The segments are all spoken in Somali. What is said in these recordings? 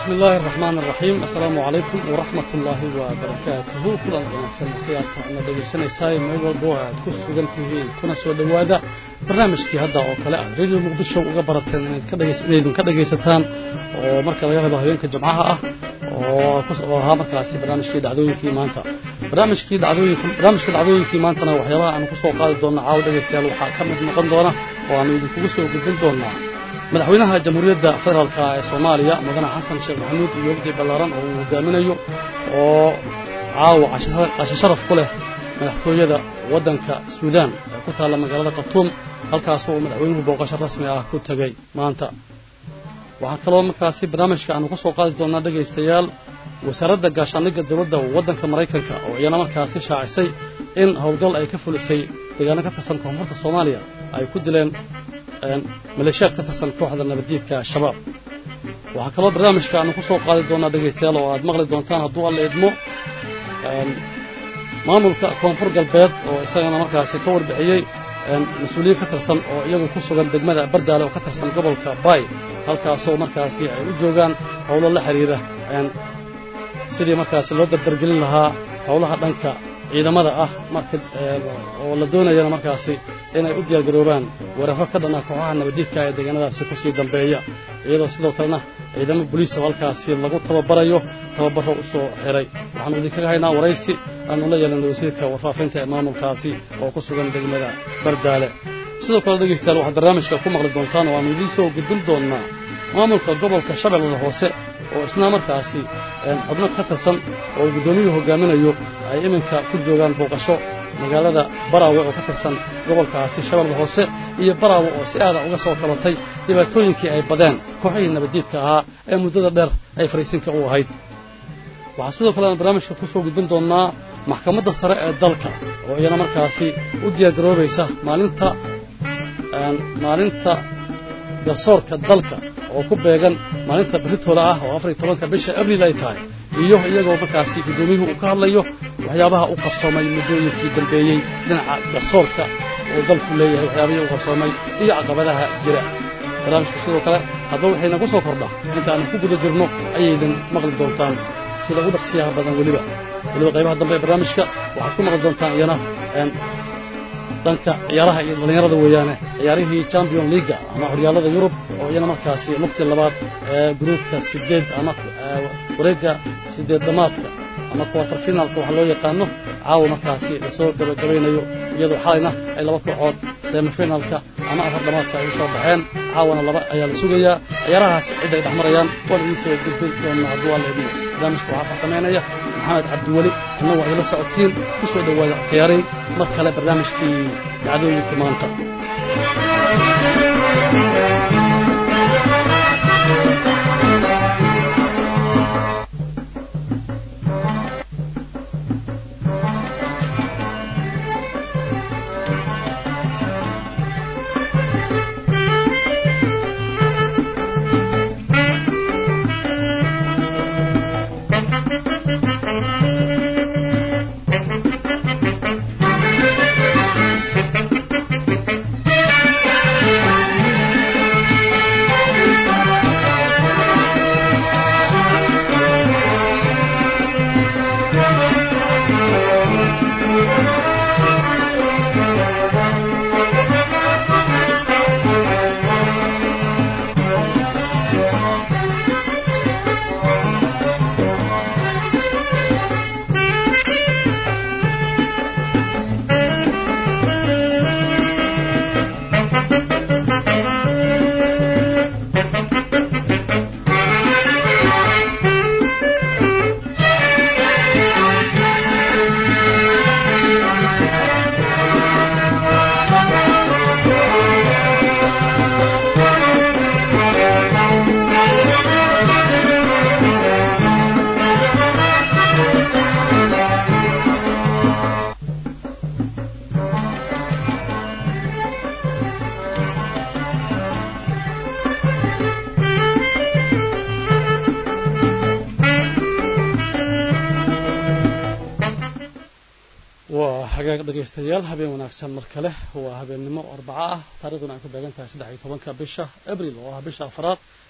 بسم الله الرحمن الرحيم السلام عليكم ورحمة الله وبركاته كل wanaagsan khiyaarta ana dhegaysanaysaay meel walbo aad ku sugan tihiin kuna soo dhowaada barnaamijkii hadda oo kale aad radio muqdisho uga barateen inaad ka dhagays inaydun ka dhagaysataan oo marka laga reebo habeenka jimcaha ah oo oo ahaa markaasi barnaamijkii dhacdooyinkii maanta barnaamijkii dhacdooyinka barnaamijka dhacdooyinkii maantana waxyaabaha aanu kusoo qaadi doona caawa dhegaystayaal waxaa ka mid noqon doona oo aanu idinkugu soo gudbin doonaa madaxweynaha jamhuuriyadda federaalka ee soomaaliya mudane xasan sheekh maxamuud iyo wafdi ballaaran oo uu hogaaminayo oo caawa casho sharaf ku leh madaxtooyada waddanka suudaan ee ku taalla magaalada khartuum halkaasoo uu madaxweynuhu booqasho rasmi ah ku tegey maanta waxaa kaloo markaasi barnaamijka aanu ka soo qaadi doonaa dhegaystayaal wasaaradda gaashaandhigga dowladda waddanka maraykanka oo iyana markaasi shaacisay in howlgal ay ka fulisay deegaano ka tirsan koonfurta soomaaliya ay ku dileen maleeshiyaad ka tirsan kooxda nabaddiidka shabaab waxaa kaloo barnaamijka aanu ku soo qaadi doonaa dhegaystayaal oo aad maqli doontaan hadduu alla idmo maamulka koonfur galbeed oo isagana markaasi ka warbixiyey mas-uuliyiin ka tirsan oo iyagu ku sugan degmada bardaale oo ka tirsan gobolka bay halkaasoo markaasi ay u joogaan howlo la xidhiira sidii markaasi loo dardargelin lahaa howlaha dhanka ciidamada ah marka oo la doonayana markaasi inay u diyaargaroobaan weeraro ka dhanaa kooxaha nabaddiidka ee deegaanadaasi ku sii dambeeya iyadoo sidoo kalena ciidamo boliisa halkaasi lagu tababarayo tababaro u soo xiray waxaanu idinkaga haynaa waraysi aanu la yeelanay wasiirka warfaafinta ee maamulkaasi oo ku sugan degmada bardaale sidoo kale dhegaystayaal waxaad barnaamijka ku maqli doontaan oo aanu idiin soo gudbin doonnaa maamulka gobolka shabeellada hoose oo isna markaasi xubno ka tirsan oo guddoomiyuhu hogaaminayo ay iminka ku joogaan booqasho magaalada baraawe oo ka tirsan gobolkaasi shabeellada hoose iyo baraawe oo si aada uga soo kabatay dhibaatooyinkii ay badeen kooxihii nabaddiidka ahaa ee muddada dheer ay fariisinka u ahayd waxaa sidoo kale aan barnaamijka ku soo gudbin doonnaa maxkamadda sare ee dalka oo iyana markaasi u diyaargaroobaysa maalinta maalinta garsoorka dalka oo ku beegan maalinta berritooda ah oo afar iyo tobanka bisha abriil ay tahay iyo iyagoo markaasi guddoomiyuhu uu ka hadlayo waxyaabaha u qabsoomay muddooyinkii dambeeyey dhinaca garsoorka oo dalku leeyahay waxyaabihii u qabsoomay iyo caqabadaha jira barnaamijka sidoo kale haddaba waxayna ku soo kordha intaanu ku guda jirno ayaydan maqli doontaan sida ugu dhaqsiyaha badan weliba weliba qaybaha dambe ee barnaamijka waxaad ku maqli doontaan iyana dhanka ciyaaraha iyo dhallinyarada weeyaane ciyaarihii champion leaga ama horyaalada yurub oo iyana markaasi lugtii labaad ee gruubka sideed ama wareegga sideed dhammaadka ama quarter finalka waxa loo yaqaano caawa markaasi lasoo gabagabaynayo iyadoo xalayna ay laba kooxood semifinalka ama afar dhammaadka ay u soo baxeen caawana laba ayaa la sugayaa ciyaarahaas cid ay dhex marayaan waan idiin soo gudbin doonnaa hadduu alla idmo barnaamijka waxaa farsamaynaya maxamed cabdiweli anna waa idila socotiin ku soo dhowaada khiyaaray mar kale barnaamijkii dhacdooyinka maanta hagaag dhegaystayaal habeen wanaagsan mar kale waa habeennimo arbaco ah taarikhduna ay ku beegan tahay saddex iyo tobanka bisha abril oo ah bisha afraad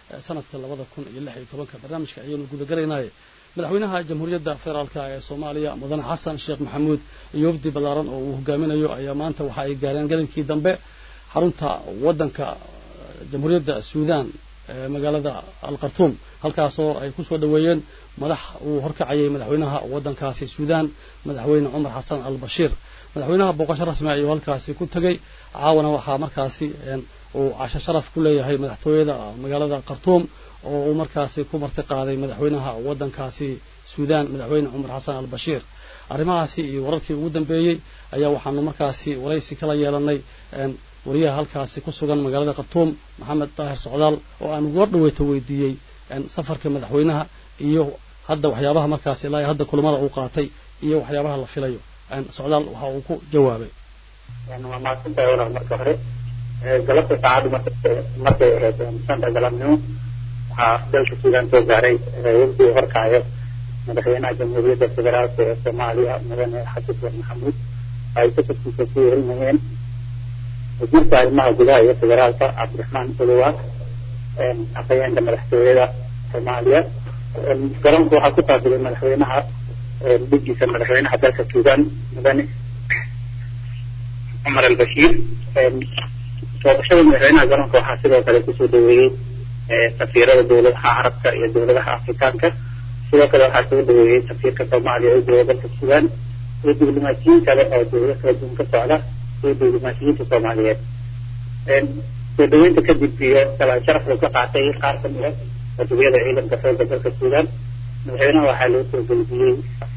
sanadka labada kun iyo lix iyo tobanka barnaamijka ayaynu gudagalaynaaye madaxweynaha jamhuuriyadda federaalka ee soomaaliya mudane xasan sheekh maxamuud iyo wafdi ballaaran oo uu hogaaminayo ayaa maanta waxa ay gaareen galinkii dambe xarunta waddanka jamhuuriyadda suudaan ee magaalada alkhartuum halkaasoo ay ku soo dhoweeyeen madax uu horkacayay madaxweynaha waddankaasi suudaan madaxweyne cumar xasan al bashiir madaxweynaha booqasho rasmi ayuu halkaasi ku tegey caawana waxaa markaasi uu casho sharaf ku leeyahay madaxtooyada magaalada khartuum oo uu markaasi ku marti qaaday madaxweynaha waddankaasi suudaan madaxweyne cumar xasan al bashiir arrimahaasi iyo wararkii ugu dambeeyey ayaa waxaanu markaasi waraysi kala yeelanay wariyaha halkaasi ku sugan magaalada khartuum maxamed daahir socdaal oo aan uga dhaweyto weydiiyey safarka madaxweynaha iyo hadda waxyaabaha markaasi ilaa hadda kulamada uu qaatay iyo waxyaabaha la filayo socdaal waxa uu ku jawaabay waa mahadsantahay walaal marka hore galabta saacaddu markay ahayd shanta galabnimo waxaa dalka suudaan soo gaaray wafdi horkacayo madaxweynaha jamhuuriyadda federaalka ee soomaaliya mudane xasan sheekh maxamuud ay safarkiisa ku yeelinayeen wasiirka arrimaha gudaha iyo federaalka cabdiraxmaan uluwa afhayeenka madaxtooyada soomaaliya garoonka waxaa ku taabilay madaxweynaha dhigiisa madaxweynaha dalka suudaan mudane cumar albashiir booqashada madaxweynaha garoonka waxaa sidoo kale kusoo dhaweeyey safiirada dowladaha carabka iyo dowladaha afrikaanka sidoo kale waxaa soo dhaweeyey safiirka soomaaliya ee jooga dalka suudaan iyo diblomaasiyiin kale oo dowlado kala duwan ka socda iyo diblomaasiyiinta soomaaliyeed soo dhaweynta kadib iyo salaan sharafka ka qaatay qaar ka mid a wadawiyada ciidanka xoogga dalka suudaan madaxweynaha waxaa loo soo gelbiyey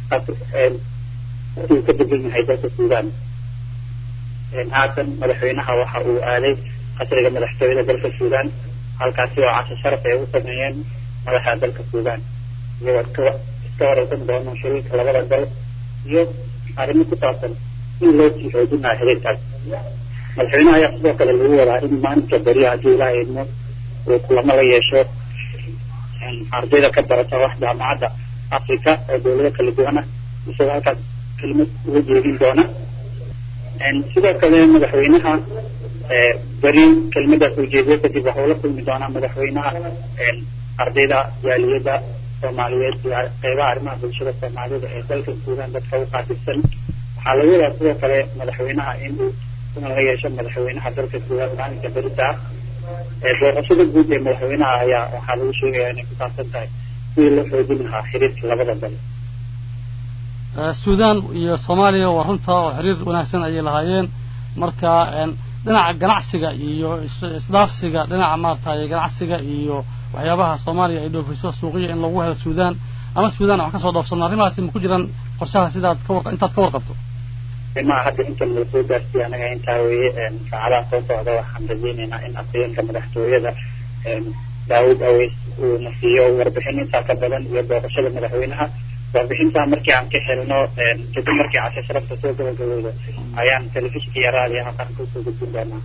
uu ka degan yahay dalka suudaan haatan madaxweynaha waxa uu aaday qasriga madaxtooyada dalka suudaan halkaasi oo casho sharaf ay u sameeyeen madaxa dalka suudaan iyagoo iska iska wareysan doono shariirka labada dal iyo arrimo ku saabsan in loo sii xoojinayo xiriirkaas madaxweynaha ayaa sidoo kale lagu wadaa in maalinka beriya haddii ilaha idmo uu kulamo la yeesho ardayda ka barata wax jaamacadda africa oo dowlado kala duwan ah isagoo halkaas kelimad uga jeedin doona sidoo kale madaxweynaha beri kelmadaas uu jeediyo kadib waxuu la kulmi doonaa madaxweynaha ardayda jaaliyadda soomaaliyeed iyo qeybaha arrimaha bulshada soomaalida ee dalka suudaan dadka u qaatisan waxaa laga wadaa sidoo kale madaxweynaha inuu kulan la yeesho madaxweynaha dalka suudaan maalinka berita ah booqashada guud ee madaxweynaha ayaa waxaa lagu sheegayaa inay ku saabsan tahay sidii loo xoojin lahaa xiriirka labada dal suudaan iyo soomaaliya waa runta oo xiriir wanaagsan ayay lahaayeen marka dhinaca ganacsiga iyo isdhaafsiga dhinaca maaragtay ganacsiga iyo waxyaabaha soomaaliya ay dhoofiso suuqiya in lagu helo suudaan ama suudaan wax kasoo dhoofsano arrimahaasi ma ku jiraan qorshaha sidaad ka war intaad ka warqabto arrimaha hadda inta nala soo gaarsiiya anaga intaa weeye saacadaha soo socda waxaan rajeynaynaa in afhayeenka madaxtooyada daawud aweys uu na siiyo warbixin intaa ka badan iyo booqashada madaxweynaha warbixintaa markii aan ka helno kadib markii cashe sharafta soo gabagabowda ayaan telefishinka iyo raadiyaha qaranka usoo gudbin doonaa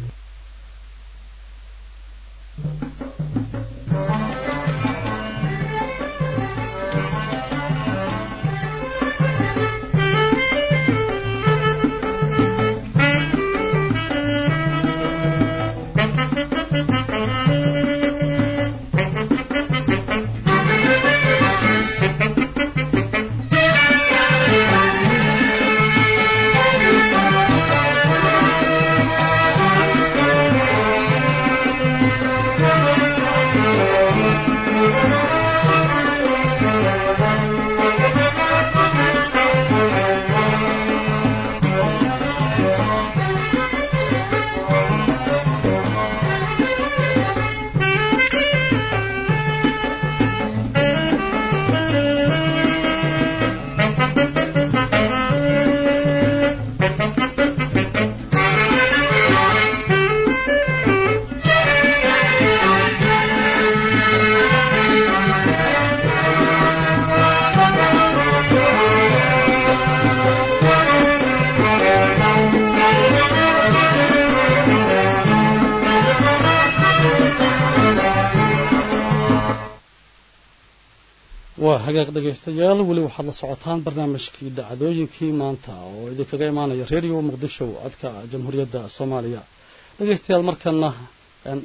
waa hagaag dhegaystayaal weli waxaad la socotaan barnaamijkii dhacdooyinkii maanta oo idinkaga imaanaya redio muqdisho codka jamhuuriyadda soomaaliya dhegaystayaal markana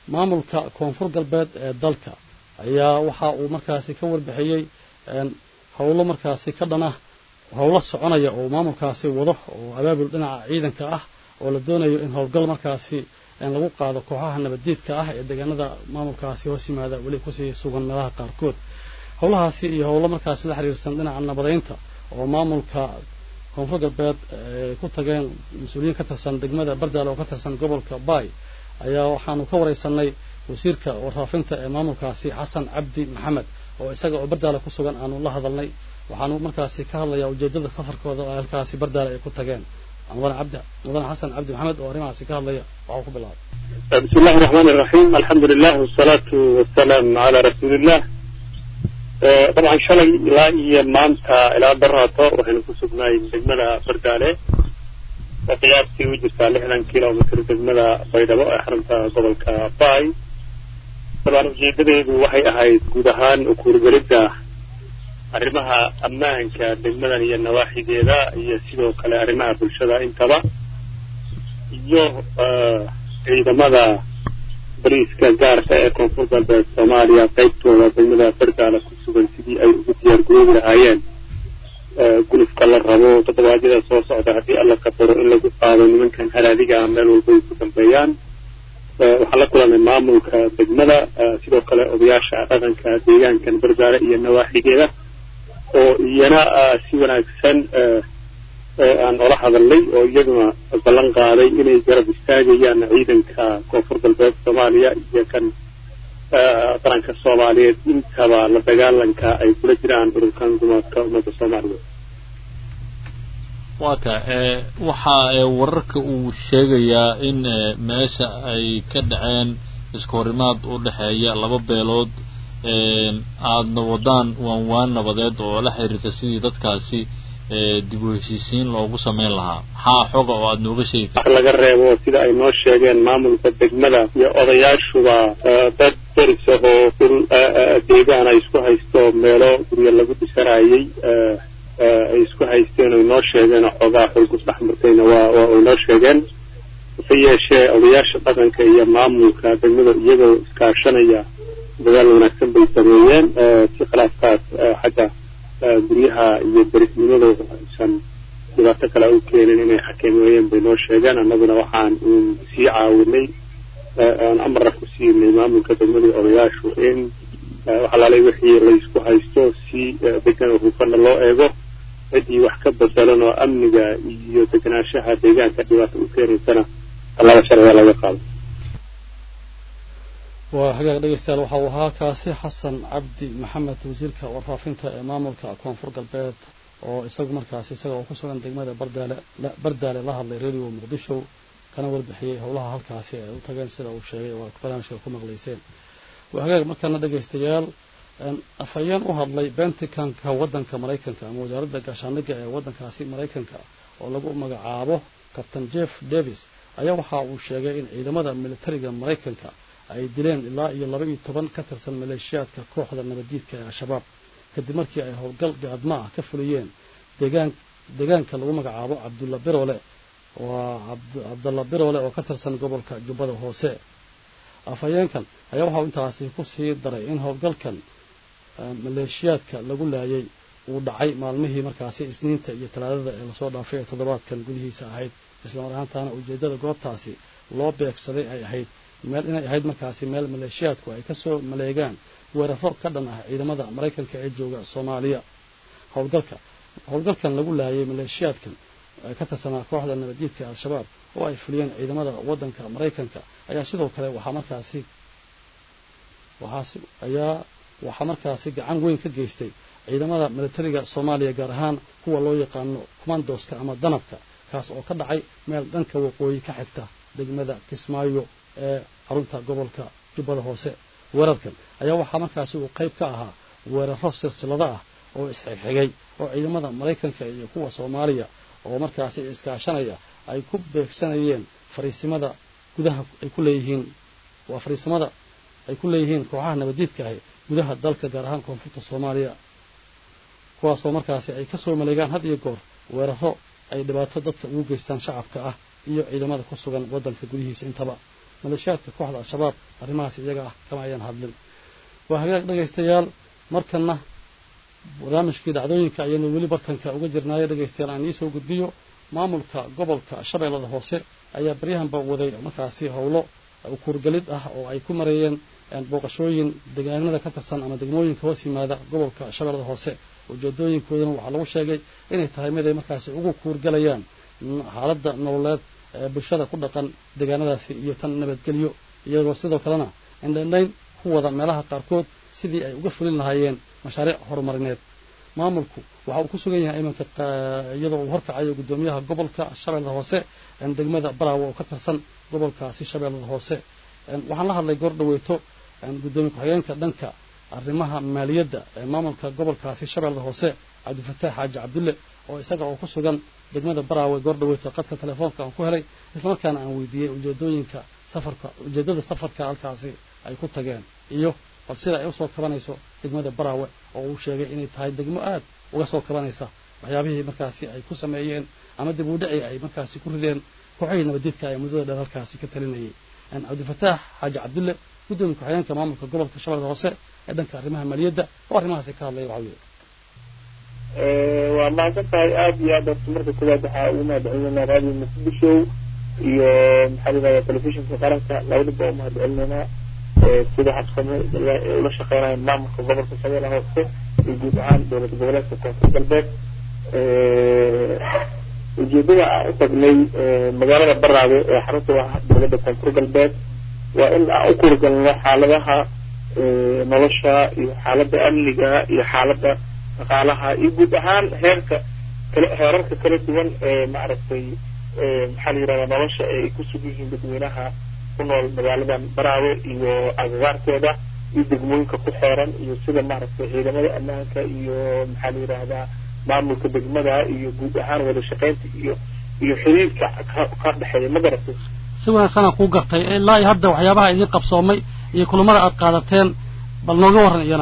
maamulka koonfur galbeed ee dalka ayaa waxa uu markaasi ka warbixiyey howlo markaasi ka dhan ah howlo soconaya oo maamulkaasi wado oo abaabul dhinaca ciidanka ah oo la doonayo in howlgal markaasi lagu qaado kooxaha nabaddiidka ah ee deegaanada maamulkaasi hoos yimaada weli kusii sugan meelaha qaarkood howlahaasi iyo howlo markaasi la xiriirsan dhinaca nabadaynta oo maamulka koonfur galbeed ay ku tageen mas-uuliyiin ka tirsan degmada bardaale oo ka tirsan gobolka baay ayaa waxaanu ka wareysanay wasiirka warfaafinta ee maamulkaasi xasan cabdi maxamed oo isaga oo bardaale ku sugan aanu la hadalnay waxaanu markaasi ka hadlayaa ujeedada safarkooda oo halkaasi bardaale ay ku tageen mudane cabdi mudane xasan cabdi maxamed oo arrimahaasi ka hadlaya waxuu ku bilaabay بسم الله الرحمن الرحيم الحمد لله والصلاة والسلام على رسول الله طبعا شلي لا هي مانتا إلى براتا وحين كسبنا دجمنا بردالة وقياسي وجهة لحنا كيلو متر دجمنا بيضاء حرمتا قبل كباي طبعا ujeedadeedu waxay ahayd guud ahaan ukuurgelidda arrimaha ammaanka degmadan iyo nawaaxigeeda iyo sidoo kale arrimaha bulshada intaba iyo ciidamada bariiska gaarka ee koonfur galbeed soomaaliya qaybtooda degmada bardaala ku sugan sidii ay ugu diyaar garoobi lahaayeen gulufka la rabo toddobaadyada soo socda haddii alla qadaro in lagu qaado nimankan halaadiga ah meel walba ay ku dambeeyaan waxaan la kulanay maamulka degmada sidoo kale odayaasha dhaqanka deegaankan bardaale iyo nawaaxigeeda oo iyana si wanaagsan aan ola hadalnay oo iyaguna ballan qaaday inay garab istaagayaan ciidanka koonfur galbeed soomaaliya iyo kan qaranka soomaaliyeed intaba la dagaalanka ay kula jiraan ururkan gumaadka ummadda soomaaliyeed wata waxa wararka uu sheegayaa in meesha ay ka dhaceen isku horimaad u dhexeeya laba beelood aadna wadaan waan waan nabadeed oo la xiriirta sidii dadkaasi dib u heshiisiin loogu samayn lahaa maxaa xoga oo aada nooga sheegi wax laga reebo sida ay noo sheegeen maamulka degmada iyo odayaashuba dad deris ahoo dhul deegaan ay isku haysto meelo guryo lagu dhisanayay ay isku haysteen oy noo sheegeen oo xoogaa xulgus dhex martayna waa waa ay noo sheegeen hase yeeshee odayaasha dhaqanka iyo maamulka degmada iyagoo iskaashanaya dadaal wanaagsan bay sameeyeen si khilaafkaas xagga guryaha iyo derisnimadooda aysan dhibaato kale u keenin inay xakameeyeen bay noo sheegeen annaguna waxaan sii caawinay aan amarna ku siinay maamulka degmada odayaashu in waxalaalay wixii laysku haysto si degan oo hufana loo eego ciddii wax ka bedelan oo amniga iyo deganaanshaha deegaanka dhibaato u keenaysana tallaaba sharciga laga qaado waa hagaag dhegeystayaal waxa uu ahaa kaasi xasan cabdi maxamed wasiirka warfaafinta ee maamulka koonfur galbeed oo isagu markaasi isaga oo ku sugan degmada bardaale bardaale la hadlay radio muqdisho kana warbixiyey howlaha halkaasi ay u tageen sida uu sheegay oo barnaamijka ku maqlayseen waa hagaag markaana dhegeystayaal afhayeen u hadlay benticanka waddanka maraykanka ama wasaaradda gaashaandhigga ee waddankaasi maraykanka oo lagu magacaabo kabtain jeff davis ayaa waxa uu sheegay in ciidamada militariga maraykanka ay dileen ilaa iyo laba iyo toban ka tirsan maleeshiyaadka kooxda nabaddiidka ee al-shabaab kadib markii ay howlgal gaadma ah ka fuliyeen deegaan deegaanka lagu magacaabo cabdulla birole waa cabdalla birole oo ka tirsan gobolka jubbada hoose afhayeenkan ayaa waxauu intaasi ku sii daray in howlgalkan maleeshiyaadka lagu laayay uu dhacay maalmihii markaasi isniinta iyo talaadada ee lasoo dhaafay ee toddobaadkan gudihiisa ahayd islamar ahaantaana ujeeddada goobtaasi loo beegsaday ay ahayd meel inay ahayd markaasi meel maleeshiyaadku ay kasoo maleegaan weeraro ka dhan ah ciidamada maraykanka ee jooga soomaaliya howlgalka howlgalkan lagu laayay maleeshiyaadkan ka tirsanaa kooxda nabaddiidka al-shabaab oo ay fuliyeen ciidamada waddanka maraykanka ayaa sidoo kale waxaa markaasi waxaasi ayaa waxaa markaasi gacan weyn ka geystay ciidamada militariga soomaaliya gaar ahaan kuwa loo yaqaano commandoska ama danabka kaas oo ka dhacay meel dhanka waqooyi ka xigta degmada kismaayo ee xarunta gobolka jubbada hoose weerarkan ayaa waxaa markaasi uu qayb ka ahaa weeraro silsilado ah oo isxigxigay oo ciidamada maraykanka iyo kuwa soomaaliya oo markaasi iskaashanaya ay ku beegsanayeen fariisimada gudaha ay ku leeyihiin waa fariisimada ay ku leeyihiin kooxaha nabaddiidka ahi gudaha dalka gaar ahaan koonfurta soomaaliya kuwaasoo markaasi ay kasoo maleegaan had iyo goor weeraro ay dhibaato dadka ugu geystaan shacabka ah iyo ciidamada ku sugan waddanka gudihiisa intaba maleeshiyaadka kooxda al-shabaab arrimahaas iyaga ah kama ayaan hadlin waa hagaag dhegaystayaal markana barnaamijkii dhacdooyinka ayaynu weli bartanka uga jirnaayo dhegaystayaal aan iisoo gudbiyo maamulka gobolka shabeellada hoose ayaa baryahanba waday markaasi howlo kuurgelid ah oo ay ku mareeyeen booqashooyin deegaanada ka tirsan ama degmooyinka hoos yimaada gobolka shabeellada hoose ujeedooyinkoodana waxaa lagu sheegay inay tahay mid ay markaasi ugu kuurgelayaan xaaladda nololeed ee bulshada ku dhaqan deegaanadaasi iyo tan nabadgelyo iyagoo sidoo kalena indhaindhayn ku wada meelaha qaarkood sidii ay uga fulin lahaayeen mashaariic horumarineed maamulku waxa uu ku sugan yahay iminka iyadoo uu horkacayo guddoomiyaha gobolka shabeellada hoose degmada baraawe oo ka tirsan gobolkaasi shabeellada hoose waxaan la hadlay goor dhaweyto guddoomiye ku-xigeenka dhanka arrimaha maaliyadda ee maamulka gobolkaasi shabeellada hoose cabdifataax xaaji cabdulle oo isaga oo ku sugan degmada baraawe goor dhaweyto qadka telefoonka aan ku helay islamarkaana aan weydiiyey ujeedooyinka safarka ujeeddada safarka halkaasi ay ku tageen iyo bal sida ay usoo kabanayso degmada baraawe oo uu sheegay inay tahay degmo aad uga soo kabanaysa waxyaabihii markaasi ay ku sameeyeen ama dib u dhici ay markaasi ku rideen kooxihii nabadiidka ee muddada dheer halkaasi ka talinayay cabdifataax xaaji cabdulle guddoomiye ku-xigeenka maamulka gobolka shabeellada hoose ee dhanka arrimaha maaliyadda oo arrimahaasi ka hadlaya waxaa yidhi waa mahadsan tahay aada iyo aad horta marka koowaad waxaa ugu mahadcelinaynaa raadiyo muqdisho iyo maxaa layidhahdaa telefishinka qaranka labadaba waa mahadcelinaynaa sida habsame ula shaqeynaya maamulka gobolka shabeellaha hoose iyo guud ahaan dowlad goboleedka koonfur galbeed ujeedada aan u tagnay magaalada baraawe ee xarunta dowladda koonfur galbeed waa in aan u kurgalno xaaladaha nolosha iyo xaaladda amniga iyo xaaladda dhaqaalaha iyo guud ahaan heerka kale heerarka kala duwan ee maaragtay maxaa la yidhahdaa nolosha ay ku sugan yihiin dadweynaha ku nool magaaladan baraawe iyo agagaarkeeda iyo degmooyinka ku xeeran iyo sida maaragtay ciidamada ammaanka iyo maxaa la yidhaahdaa maamulka degmada iyo guud ahaan wada shaqaynta iyo iyo xiriirka ka dhexeeya ma garatay si wanaagsanaa kuu gartay ilaa iyo hadda waxyaabaha idiin qabsoomay iyo kulamada aad qaadateen bal nooga warran iyana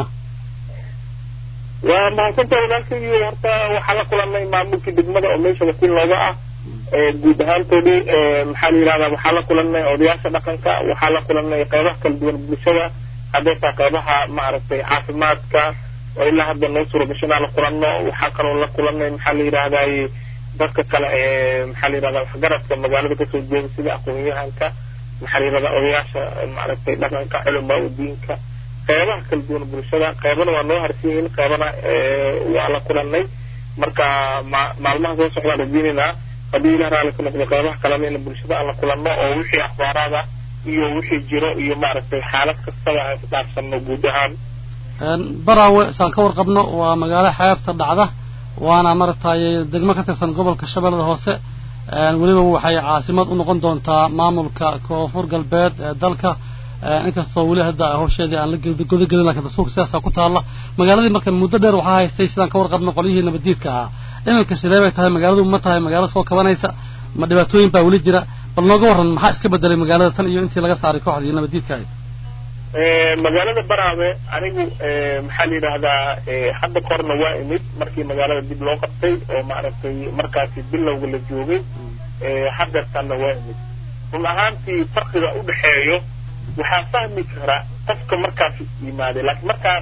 waa mahadsantaha walaalkaygii horta waxaa la kulanay maamulkii degmada oo meesha wakiil looga ah guud ahaantoodii maxaa la yidhahdaa waxaa la kulanay odayaasha dhaqanka waxaa la kulanay qeybaha kala duwan bulshada hadday taa qeybaha maaragtay caafimaadka oo ilaa hadda noo suura gasho inaan la kulanno waxaa kaloo la kulanay maxaa la yidhahdaay dadka kale ee maxaa la yidhahdaa waxgaradka magaalada kasoo jeeda sida aqoon-yahanka maxaa la yidhahdaa odayaasha maaragtay dhaqanka culamaa udiinka qeybaha kala duwan bulshada qeybana waa noo harsan yihiin qeybana waa la kulanay marka maalmaha soo socdaan rajeynaynaa haddii ilah raali ka noqdo qeybaha kalena in bulshada aan la kulanno oo wixii akhbaaraada iyo wixii jiro iyo maaragtay xaalad kastaba aan ku dhaafsanno guud ahaan baraawe saan ka warqabno waa magaalo xeebta dhacda waana maaragtay degmo ka tirsan gobolka shabeellada hoose weliba waxay caasimad u noqon doontaa maamulka koonfur galbeed ee dalka inkastoo weli hadda hawsheedii aan la godagelin lakin dastuurka sidaasaa ku taalla magaaladii marka muddo dheer waxaa haystay sidaan ka warqabno qolyihii nabaddiidka ahaa iminka sidee bay tahay magaaladu ma tahay magaalo soo kabanaysa ma dhibaatooyin baa weli jira bal nooga warran maxaa iska bedelay magaalada tan iyo intii laga saaray kooxdii nabaddiidka ahayd magaalada baraawe anigu maxaa la yidhaahdaa hadda korna waa imid markii magaalada dib loo qabtay oo maaragtay markaasi bilowga la joogay hadeertanna waa imid run ahaantii farqiga u dhexeeyo waxaa fahmi kara qofka markaas yimaaday laakiin markaan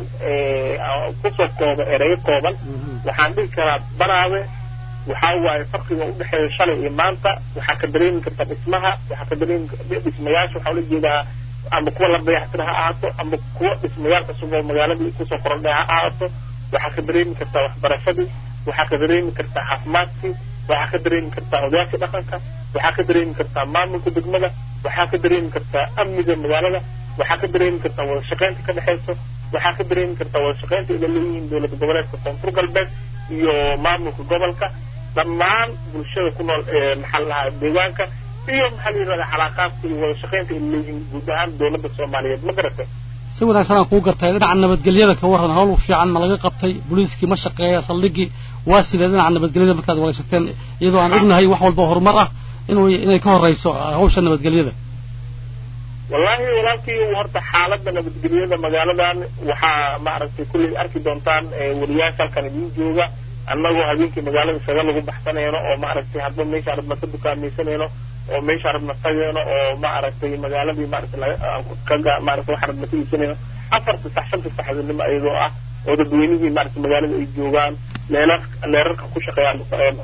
kusoo kooba ereyo kooban waxaan dhihi karaa baraawe waxaa waaye farqiga u dhexeeya shalay iyo maanta waxaa ka dareemi karta dhismaha waxaa ka dareemi dhismayaasha waxaa ula jeedaa ama kuwa la dayactira ha ahaato ama kuwa dhismayaal cusub oo magaaladii kusoo korodhay ha ahaato waxaa ka dareemi kartaa waxbarashadii waxaa ka dareemi kartaa caafimaadkii waxaa ka dareemi kartaa odayaashii dhaqanka waxaa ka dareemi kartaa maamulka degmada waxaa ka dareemi kartaa amniga magaalada waxaa ka dareemi kartaa wada shaqaynta ka dhexayso waxaa ka dareemi kartaa wada shaqaynta ila leeyihiin dowlad goboleedka koonfur galbeed iyo maamulka gobolka dhammaan bulshada ku nool maxaa la dhahaa deegaanka iyo maxaa la yidhahdaa calaaqaadka iyo wada shaqaynta ila leeyihiin guud ahaan dowladda soomaaliyeed ma garatay si wanaagsan aan kuu gartay dhinaca nabadgelyada ka warran hawl fiican ma laga qabtay booliiskii ma shaqeeya saldhigii waa sidee dhinaca nabadgelyada markaad waraysateen iyadoo aan ognahay wax walba horumar ah inuu inay ka horrayso hawsha nabadgelyada wallaahi walaalkii horta xaaladda nabadgelyada magaaladan waxaa maaragtay kulley arki doontaan wariyaasha halkan idiin jooga annagoo habeenkii magaalada isaga lagu baxsanayno oo maaragtay hadba meesha arabna ka dukaamaysanayno oo meesha rabna tageeno oo maaragtay magaaladii maaragtay kaga maaragtay waxaan rabna ka iibsanayno afarta sax shanta saxdinimo iyadoo ah oo dadweynihii maaragtay magaalada ay joogaan leelar leerarka ku shaqeeya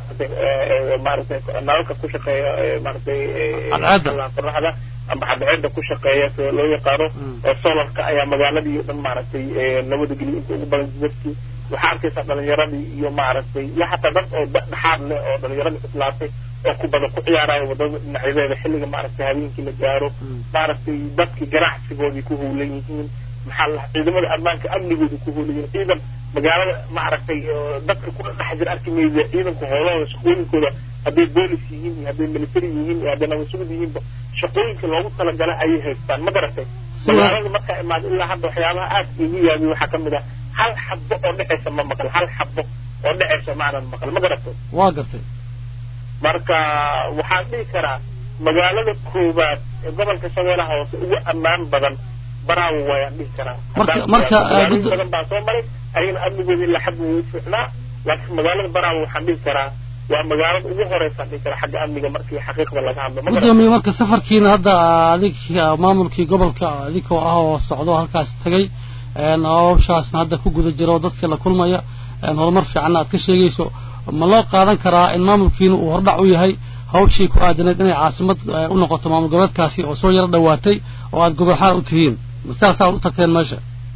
maaragtay nalalka ku shaqeeya maaragtay qoraxda amba xadceeda ku shaqeeya sida loo yaqaano oo solarka ayaa magaaladii o dhan maaragtay labada geli inta ugu badan dadkii waxaa arkaysaa dhalinyaradii iyo maaragtay iyo xataa dad oo dhexaad leh oo dhalinyaradii islaatay oo ku badan ku ciyaaraya wadada dhinacyadeeda xilliga maaragtay habeenkii la gaaro maaragtay dadkii ganacsigoodii ku howlan yihiin maxaa la ciidamada ammaanka amnigooda ku howlan yihiin ciidan magaalada maaragtay dadka ku dhex jira arki maysa ciidanka howlahooda shaqooyinkooda hadday boolis yihiin iyo hadday military yihiin iyo hadday nabasugud yihiinba shaqooyinka loogu talagalay ayay haystaan ma garatay magaalada markaa imaada ilaa hadda waxyaabaha aadka igu yaabiy waxaa kamid ah hal xabo oo dhexaysa ma maqal hal xabo oo dhexaysa maanan maqal ma garatay waa gartay marka waxaan dhihi karaa magaalada koowaad ee gobolka shabeellaha hoose ugu ammaan badan baraawo waayaan dhihi karaa marka marka magaalooyin badan baa soo maray ayagana amnigooda ilaa xad wuu fiicnaa laakiin magaalada baraawo waxaan dhihi karaa waa magaalada ugu horeysaan dhihi karaa xagga amniga markii xaqiiqda laga hadlo ma gudoomiye marka safarkiina hadda adig maamulkii gobolka adigoo ah oo socdo halkaas tagay hawshaasna hadda ku guda jiro dadka la kulmaya horumar fiicanna aad ka sheegayso ma loo qaadan karaa in maamulkiina uu hordhac u yahay hawshii ku aadanayd inay caasimad u noqoto maamul goboleedkaasi oo soo yaro dhowaatay oo aad gobol xaar u tihiin saasaad u tagteen meesha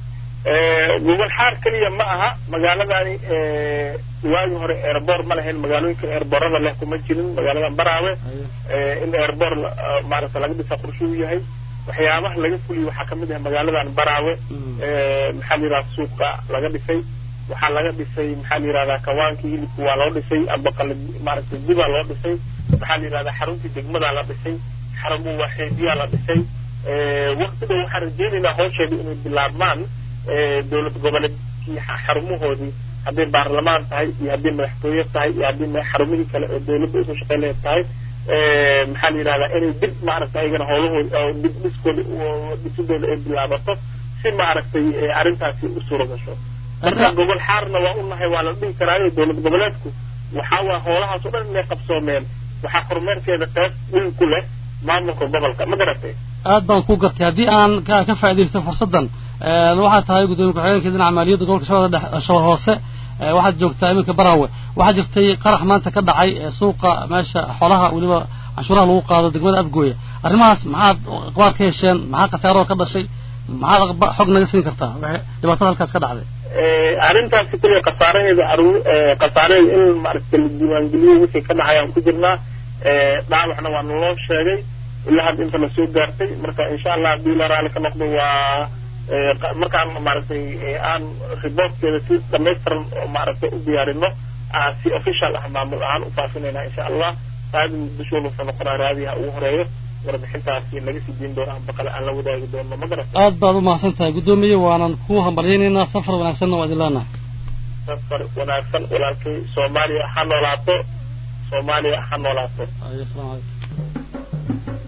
gobol xaar keliya ma aha magaaladani waagii hore airboor ma lahayn magaalooyinka airboorada leh kuma jirin magaaladan baraawe in airboor maaragta laga dhisa qorshe u yahay waxyaabaha laga fuliyo waxaa kamid ah magaaladan baraawe maxaa la yidhahda suuqa laga dhisay waxaa laga dhisay maxaa la yidhahdaa kawaankii hilibka waa loo dhisay amba qali maaragtay dibaa loo dhisay maxaa la yidhahdaa xaruntii degmadaa la dhisay xarumu waaxeediyaa la dhisay waqti dhow waxaan rajeynaynaa hawsheeda inay bilaabmaan dowlad goboleedkii xarumahoodii hadday baarlamaan tahay iyo hadday madaxtooye tahay iyo haddii xarumihii kale oo dowladda usoo shaqeyn lahayd tahay maxaa la yidhahdaa inay dib maaragtay ayagana howlahooda oo dib dhiskooda dhisidooda ay bilaabato si maaragtay arrintaasi u suura gasho marka gobol xaarna waa u nahay waa la dhihi karaayo dowlad goboleedku waxaa waa howlahaas oo dhan inay qabsoomeen waxaa kormeerkeeda qeyb weyn ku leh maamulka gobolka ma garatay aad baan ku gartay haddii aan ka faaidaysto fursaddan waxaa tahay gudoomiye ku-xigeenka dhinaca maaliyadda gobolka shabeelle shabeelle hoose waxaad joogtaa iminka baraawe waxaa jirtay qarax maanta ka dhacay suuqa meesha xoolaha weliba canshuuraha lagu qaado degmada afgooya arrimahaas maxaad aqbaar ka hesheen maxaa khasaaroo ka dhashay maxaad xog naga siin kartaa dhibaatada halkaas ka dhacday arrintaasi kulliya khasaaraheeda khasaaraheeda in maaragta la diiwaangeliyo wixii ka dhacayaan ku jirnaa dhaawacna waa naloo sheegay ilaa hadda inta lasoo gaartay marka insha allah haddii la raali ka noqdo waa markaan maaragtay aan riboortkeeda si dhamaystiran oo maaragtay u diyaarino si official ah maamul ahaan u faafinayna insha allah raadi muqdishoona wuxuu noqonaa raadiyaha ugu horeeyo warbixintaasi laga sii diin doono baqale aan la wadaagi doono ma garata aad baad u mahadsan tahay guddoomiye waanan ku hambalyaynaynaa safar wanaagsanna waa idin leenahay safar wanaagsan walaalkay soomaaliya ha noolaato soomaaliya ha noolaato asalaamu calaykum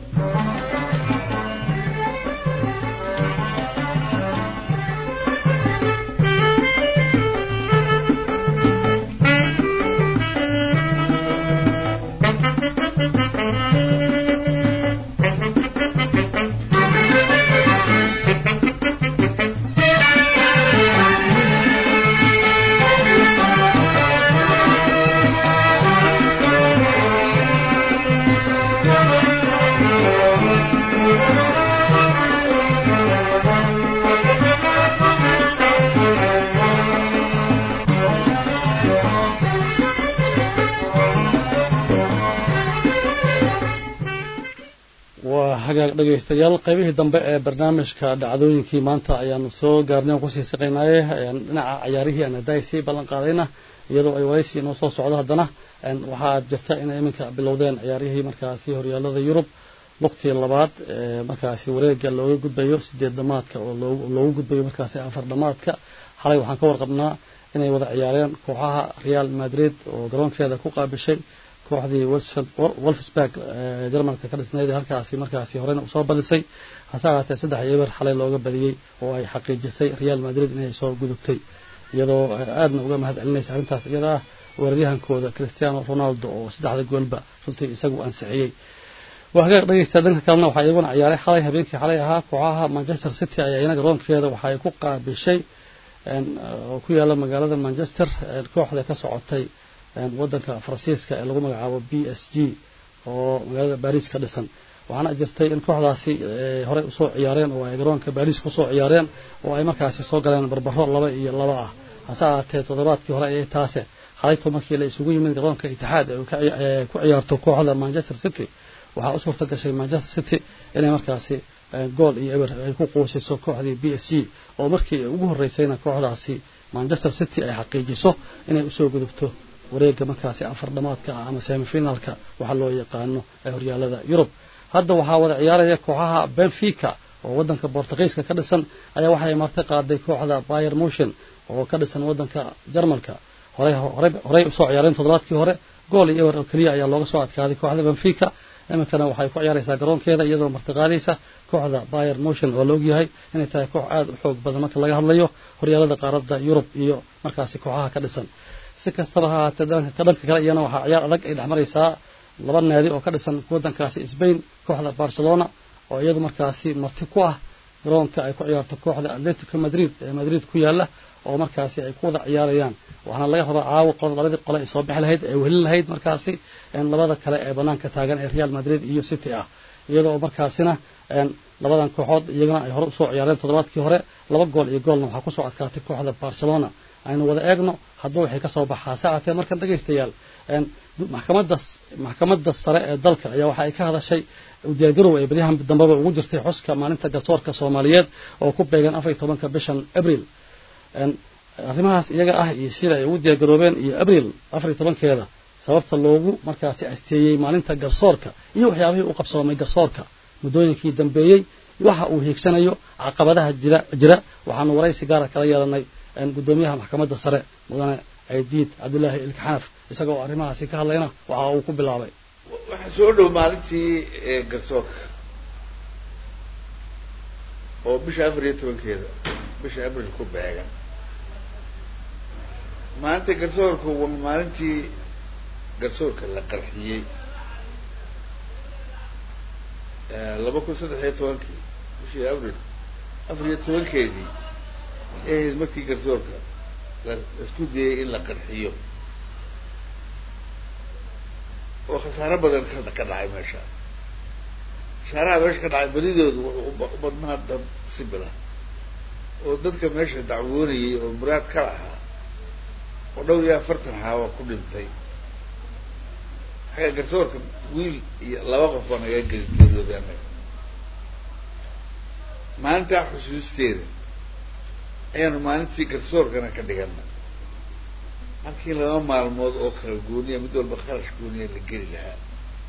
waa hagaag dhegaystayaal qaybihii dambe ee barnaamijka dhacdooyinkii maanta ayaanu soo gaarnay aan kusii saqaynaaye dhinaca cayaarihii aan haddaay sii ballan qaadayna iyadoo ay waraysi inoo soo socdo haddana waxaa jirta inay iminka bilowdeen ciyaarihii markaasi horyaalada yurub lugtii labaad markaasi wareega looga gudbayo sideed dhamaadka oo loogu gudbayo markaasi afar dhamaadka xalay waxaan ka warqabnaa inay wada ciyaareen kooxaha real madrid oo garoonkeeda ku qaabishay kooxdii wolfsburg jarmalka ka dhisnayd halkaasi markaasi horena usoo badisay hase ahaatee saddex eber xalay looga badiyey oo ay xaqiijisay real madrid inay soo gudubtay iyadoo aadna uga mahad celinaysa arrintaas iyada ah weeraryahankooda cristiano ronaldo oo saddexda goolba runtii isagu ansixiyey waa hagaag dhegeysta dhanka kalena waxaa iyaguna ciyaaray xalay habeenkii xalay ahaa kooxaha manchester city ayaa iyana garoonkeeda waxa ay ku qaabishay oo ku yaala magaalada manchester kooxda ka socotay wadanka faransiiska ee lagu magacaabo b s g oo magaalada baris ka dhisan waxaana jirtay in kooxdaasi horey usoo ciyaareen oo ay garoonka baris kusoo ciyaareen oo ay markaasi soo galeen barbaro laba iyo laba ah hase ahaatee toddobaadkii hore ayay taase xalayto markii la isugu yimid garoonka itixaad ee ku ciyaarto kooxda manchester city waxaa u suurta gashay manchester city inay markaasi gool iyo eber ay ku quusiso kooxdii b s g oo markii ugu horreysayna kooxdaasi manchester city ay xaqiijiso inay usoo gudubto wareega markaasi afar dhamaadka ah ama semifinalka waxaa loo yaqaano ee horyaalada yurub hadda waxaa wada ciyaaraya kooxaha benfica oo wadanka bortugiiska ka dhisan ayaa waxay marti qaaday kooxda bayer motion oo ka dhisan wadanka jarmalka horey usoo ciyaareen toddobaadkii hore gool iyo ewer oo keliya ayaa looga soo adkaaday kooxda benfica iminkana waxay ku ciyaaraysaa garoonkeeda iyadoo martiqaadaysa kooxda bayer motion oo la ogyahay inay tahay koox aada u xoog badan marka laga hadlayo horyaalada qaaradda yurub iyo markaasi kooxaha ka dhisan si kastaba ha ahaatee dhanka kale iyana waxaa ciyaar adag ay dhex maraysaa laba naadi oo ka dhisan wadankaasi sbain kooxda barcelona oo iyadu markaasi marti ku ah garoonka ay ku ciyaarto kooxda atletico madrid ee madrid ku yaala oo markaasi ay ku wada ciyaarayaan waxaana laga rabaa caawa labadii qole ay soo bixi lahayd ay wehelin lahayd markaasi labada kale ee banaanka taagan ee real madrid iyo city ah iyadoo markaasina labadan kooxood iyagana ay hore usoo ciyaareen toddobaadkii hore laba gool iyo goolna waxaa kusoo adkaatay kooxda barcelona aynu wada eegno hadduu waxay ka soo baxaa saacatee markan dhegaystayaal maxkamadda maxkamadda sare ee dalka ayaa waxa ay ka hadashay diyaargarow ay baryahan dambeba ugu jirtay xuska maalinta garsoorka soomaaliyeed oo ku beegan afar iyo tobanka bishan abril arrimahaas iyaga ah iyo sida ay ugu diyaargaroobeen iyo abril afar iyo tobankeeda sababta loogu markaasi asteeyey maalinta garsoorka iyo waxyaabihii u qabsoomay garsoorka muddooyinkii dambeeyey waxa uu hiigsanayo caqabadaha jira jira waxaanu waraysi gaara kala yeelanay gudoomiyaha maxkamadda sare mudane aydiid cabdulaahi ilkaxanaf isagoo arrimahaasi ka hadlayna waxa uu ku bilaabay waxaa soo dhow maalintii garsoorka oo bisha afar iyo tobankeeda bisha abril ku beegan maalinta garsoorku waa maalintii garsoorka la qarxiyey laba kun saddex iyo tobankii bishii abril afar iyo tobankeedii ahayd markii garsoorka laisku dayay in la qarxiyo oo khasaaro badan ka ka dhacay meesha khasaaraha meesha ka dhacay badidoodu wuxuu u badnaa dad sibila oo dadka meesha dacwoonayay oo muraad ka lahaa oo dhowr iyo afartan haawa ku dhintay xagga garsoorka wiil iyo laba qof baa naga geli geeriyooday annaga maalintaa xusuusteeda ayaanu maalintii garsoorkana ka dhigana halkii laba maalmood oo kala gooniya mid walba kharash gooniya la geli lahaa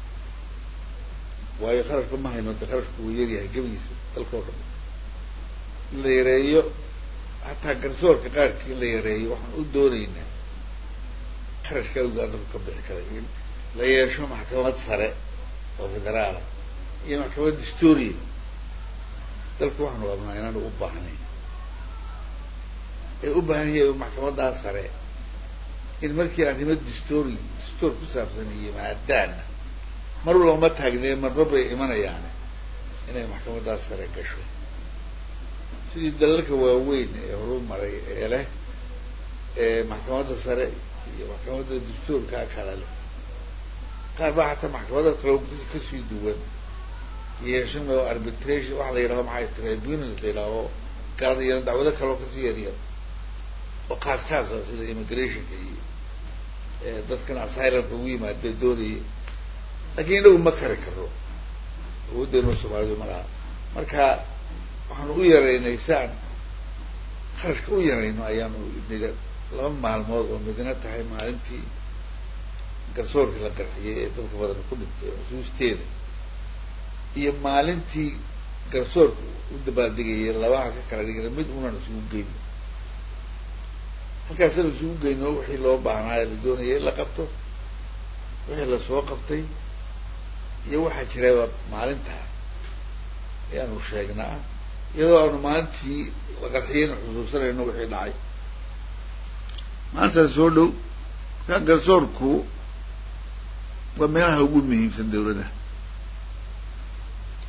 waayo kharashka ma hayno de kharashku wuu yaryahay gebigiisa dalkao dhan in la yareeyo hataa garsoorka qaarkii in la yareeyo waxaan u doonaynaa kharashka awgaa dalku ka bixi karay in la yeesho maxkamad sare oo federaala iyo maxkamad dastooriya dalku waxaanu abnaa inaanu u baahnayn ee u baahan yahay maxkamaddaa sare in markii arrimo dastoori dastoor ku saabsan yimaadaana mar walba ma taagnee marba bay imanayaane inay maxkamaddaa sare gasho sidii dalalka waaweyn ee horu maray ee leh ee maxkamadda sare iyo maxkamadda dastoorkaa kala leh qaar baa xataa maxkamada kale kasii duwan yeeshan oo arbitration waxa la yidhaho maxay tribunals la yidhaaho garan iyo dacwado kaleo kasii yaryar oo kaas kaasa sida immigrationka iyo dadkan asylumka ugu yimaada doonayay laakiin inagu ma kari karo awooddeenu soomaalidu ma laha marka waxaanu u yaraynay si aan kharashka u yarayno ayaanu niga laba maalmood oo midna tahay maalintii garsoorkii la qarxiyay ee dadka badan ku dhintay xusuusteeda iyo maalintii garsoorka u dabaaldegayay labaha ka kala dhigana mid unan isugu geyno halkaasana isugu geyno wixii loo baahnaayo la doonaya in la qabto wixii lasoo qabtay iyo waxaa jiraba maalintaa ayaanu sheegnaa iyadoo aanu maalintii la qarxiyayna xusuusanayno wixii dhacay maalintaas soo dhow markaa garsoorku waa meelaha ugu muhiimsan dawladda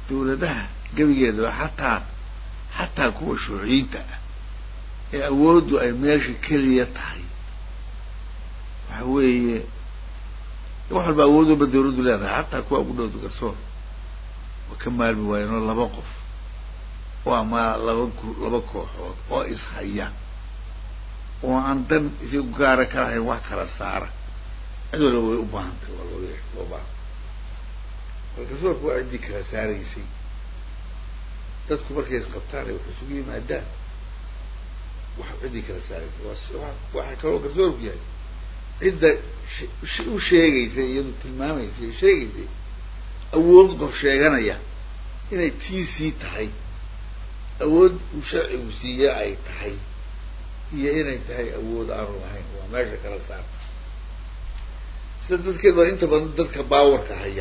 dawladaha gebigeedaba xataa xataa kuwa shuuciyiinta ah ee awooddu ay meesha keliya tahay waxa weeye wax walba awood walba dawladdu leedahay xataa kuwa ugu dhowda garsoor wa ka maalmi waayeenoo laba qof oo ama laba gu laba kooxood oo ishaya oo aan dan isagu gaara ka lahayn wax kala saara cid walba way u baahantay waa loo yeesha loo baahan bal garsoorku waa ciddii kala saaraysay dadku markay isqabtaan ay wax isugu yimaadaan wax ciddii kala saaraysay waa waxaa kaloo garsoorku yahay cidda u sheegaysay iyadu tilmaamaysay sheegaysay awood qof sheeganaya inay tiisii tahay awood uu sharcigu siiye ay tahay iyo inay tahay awood aanu lahayn waa meesha kala saarta sida dadkeed baa inta badan dadka baawarka haya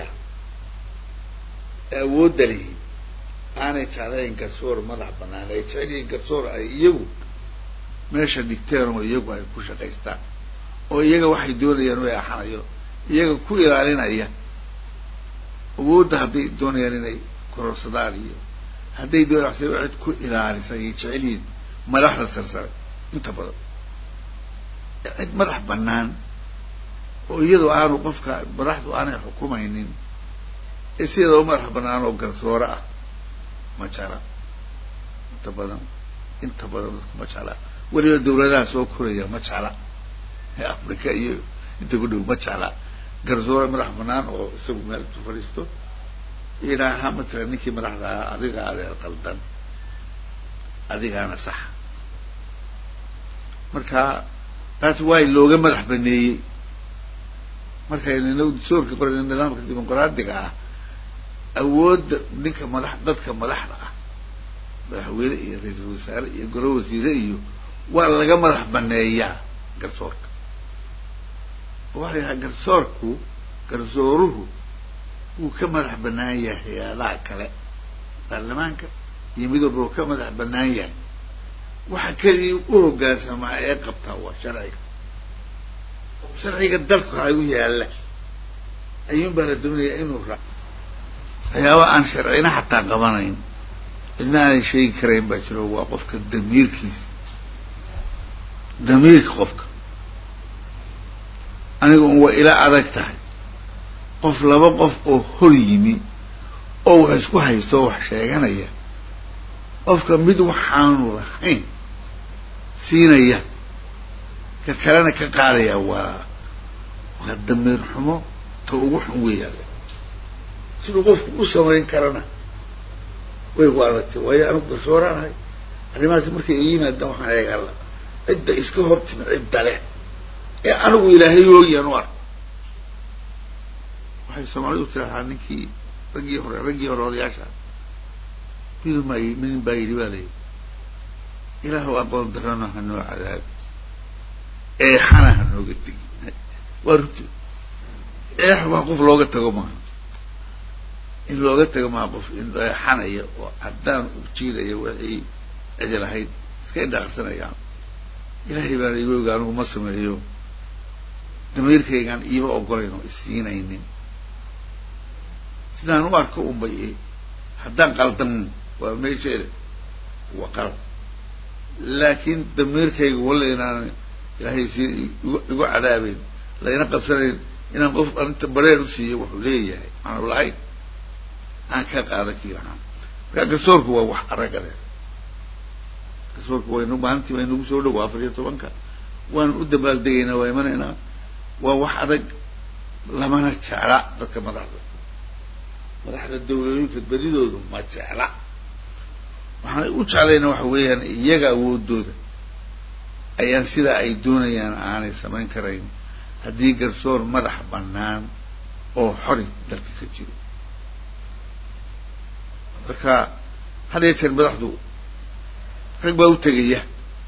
ee awoodda lihi aanay jeclayn garsoor madax banaan ay jecel yihiin garsoor ay iyagu meesha dhigteen oo iyagu ay ku shaqaystaan oo iyaga waxay doonayaan u eexanayo iyaga ku ilaalinaya awoodda hadday doonayaan inay kororsadaan iyo hadday doonayaan cid ku ilaalisa ayay jecel yihiin madaxda sarsare inta badan cid madax banaan oo iyadoo aanu qofka madaxdu aanay xukumaynin ee sideedaba madax banaan oo garsoore ah ma jecla inta badan inta badan dadku ma jecla weliba dawladaha soo koraya ma jecla ee africa iyo inta ku dhow ma jecla garsoore madax banaan oo isagu meel intu fadhiisto yidhaaha matalan ninkii madaxda ahaa adiga adeer qaldan adigaana saxa marka taas waay looga madax baneeyey markaynu inagu dastuurka qoran nidaamka dimuqraadiga ah awoodda ninka madax dadka madaxda ah madaxweyne iyo ra-iisul wasaare iyo golo wasiire iyo waa laga madax baneeyaa garsoorka waxa la yidhaha garsoorku garsooruhu wuu ka madax banaan yahay hay-adaha kale baarlamaanka iyo mid walba uu ka madax banaan yahay waxa keligii u hoggaansamaa ee qabtaa waa sharciga sharciga dalku ha u yaalla ayuun baa la doonayaa inuu ra waxyaaba aan sharcina xataa qabanayn cidna aanay sheegi karayn baa jiro waa qofka damiirkiisa damiirka qofka aniga un waa ila adag tahay qof laba qof oo hor yimi oo wax isku haysto oo wax sheeganaya qofka mid waxaanu lahayn siinaya ka kalena ka qaadaya waa waa damiir xumo ta ugu xun weeyaan siduu qofku u samayn karana way ku adagtay waayo anigu garsooraanahay arrimahaasi markay i yimaadaan waxaan eeg alla cidda iska hortimi cidda leh ee anigu ilaahay ooyaan u ark waxay soomaalidu tirahaa ninkii raggii hore raggii hore odayaasha mid ma midin baa yidhi baa layidhi ilaahu aqoon darana ha noo cadaabi eexana ha nooga tegi waa runti eex waa qof looga tago maaha in looga tago maaha qof in eexanaya oo caddaan u jiidaya wixii cidi lahayd iska indhaqarsanayaan ilaahay baana igu oga anigu ma sameeyo damiirkaygaan iima ogolayn oo isiinaynin sidaan u arko unbay haddaan qaldan waa meesheeda waa qalad laakiin damiirkayga walla inaan ilaahay si igu igu cadaabeyn layna qabsanayn inaan qof arinta bareer u siiyo wuxuu leeyahay aanu lahayn aan ka qaada kii lahaan marka garsoorku waa wax aragale garsoorku waynu maalintii waa inagu soo dhow afar iyo tobanka waanu u dabaaldegaynaa waa imanaynaa waa wax adag lamana jecla dadka madaxda madaxda dawlooyinka bedidoodu ma jecla waxaanay u jeclayna waxa weeyaan iyaga awoodooda ayaan sidaa ay doonayaan aanay samayn karayn haddii garsoor madax bannaan oo xori dalka ka jiro marka had iyo jeer madaxdu rag baa u tegaya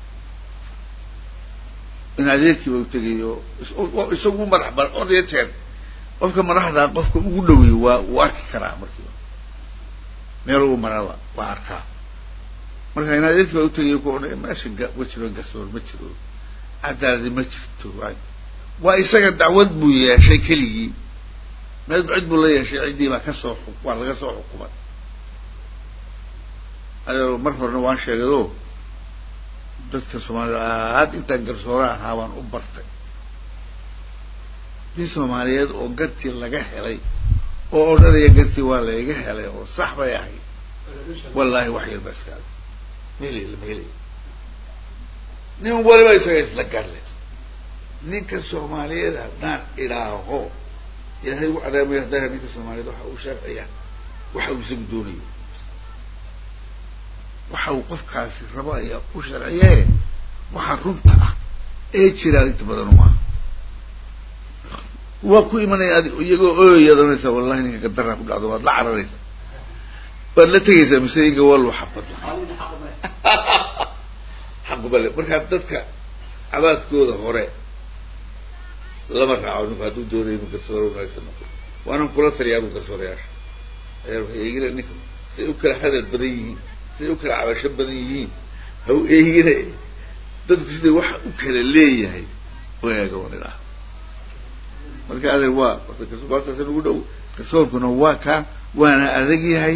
in adeerkii baa u tegayo isagu madax ban had iyo jeer qofka madaxdaa qofka ugu dhaweeyo waa uu arki karaa markiiba meel uu maraba waa arkaa marka in adeerkii baa utegayo ku odhan meesha ma jiro garsoor ma jiro cadaaladi ma jirto waa isaga dacwad buu yeeshay keligii meel cid buu la yeeshay ciddii baa kasoo waa laga soo xukumay adeero mar horena waan sheegado dadka soomaalida aad intaan garsoore ahaa waan u bartay nin soomaaliyeed oo gartii laga helay oo odhanaya gartii waa layga helay oo sax bay ahayd wallaahi wax yar ba iskaada maheli lama helay nin waliba isaga isla garle ninka soomaaliyeed haddaan idhaaho ilaahay ugu cadaamaya haddaan ninka soomaaliyeed waxa uu sharciya waxa uu isagu doonayo waxa uu qofkaasi rabo ayaa u sharciye waxa runta ah ee jiraa inta badan uma aha waa ku imanaya adi iyagoo ooyaad oranaysaa wallahi ninka gadarraa ku dhacdo waad la cararaysaa waad la tegaysaa mise iga waa loo xabad xaqubale markaa dadka cabaadkooda hore lama raaco ninku hadduu doonayo inu garsoore wanaagsan noqo waanan kula taliyaa bu garsoorayaasha ayaa waxay eegina ninka siday u kala hadal badan yihiin siday u kala cabasho badan yihiin ha u eegina dadku siday waxa u kala leeyahay u eega wan idhaha marka adeer waa orta ugu dhow garsoorkuna waa kaa waana adag yahay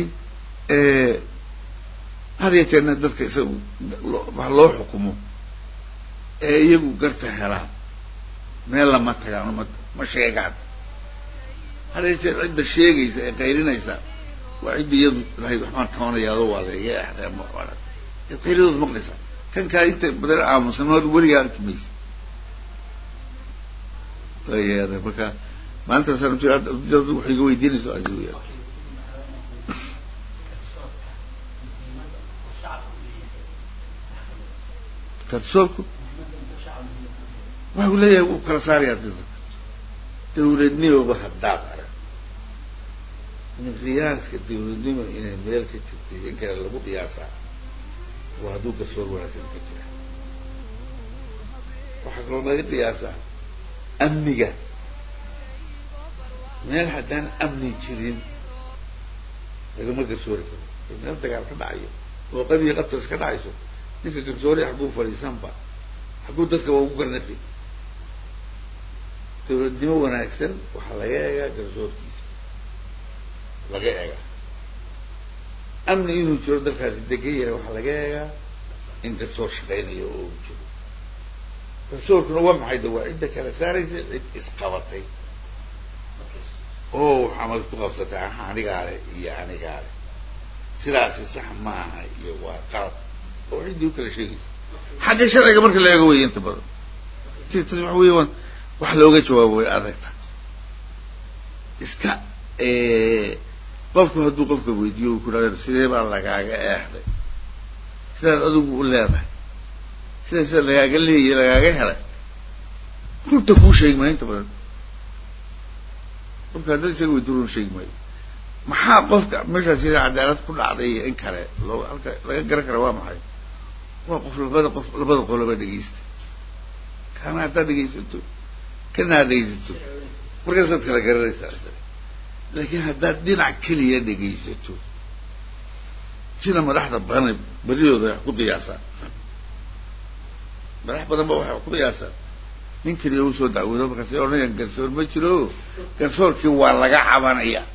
had ya jeerna dadka isaga wax loo xukumo ee iyagu garta helaa meel lama tagaan ma ma sheegaan had ya jeer cidda sheegaysa ee qaylinaysa waa cidda iyadu lahayd waxbaan tabanayaado waa layga exday ama qayladooda maqlaysa kan kaa inta badan aamusanood weligaa arki maysa waaya marka maalintaasaan waxay iga weydiinayso adigu ya garsoorku waxau leeyahay wuu kala saarayaa dadka dawladnimoba haddaad arag miqyaaska dawladnimo inay meel ka jirtay in kale lagu qiyaasaa waa hadduu garsoor wanaagsan ka jira waxaa kaloo laga qiyaasaa amniga meel haddaan amni jirin lagama garsoori karo meel dagaal ka dhacayo oo qabiyi qabtas ka dhacayso ninka garsooriya xagguu fadhiisanba xagguu dadkaba ugu garnaqi dawladnimo wanaagsan waxaa laga eegaa garsoorkiisa laga eegaa amni inuu jiro dalkaasi degan yahay waxaa laga eegaa in garsoor shaqaynayo oo uu jiro garsoorkuna waa maxay de waa cidda kala saaraysa cid isqabatay oo camal ku qabsatay aha anigaale iyo anigaale sidaasi sax maaha iyo waa qalad oo ciddii u kala sheegaysa xagga sharciga marka la eego wey inta badan tas waxa wey waan wax looga jawaabo way adagta iska qofku hadduu qofka weydiiyo u ku dhahdo sidee baa lagaaga eexday sidaad adigu u leedahay sida sida lagaaga leeyahy lagaaga helay runta kuu sheegi maayo inta badan qofka haddad isaga weydiyo run sheegi maayo maxaa qofka meeshaas ila cadaalad ku dhacday iyo in kale loo halka laga garan kara waa maxay waa qof labada qof labada qoloba dhegaysta kana haddaad dhegaysato kana ad dhegaysato markaasaad kala garanaysaa laakiin haddaad dhinac keliya dhegaysato sida madaxda badan badidooda wax ku qiyaasaan madax badan ba waxay wax ku qiyaasaan nin keliya usoo dacwoodo markaasay odhanayaan garsoor ma jiro garsoorkii waa laga cabanaya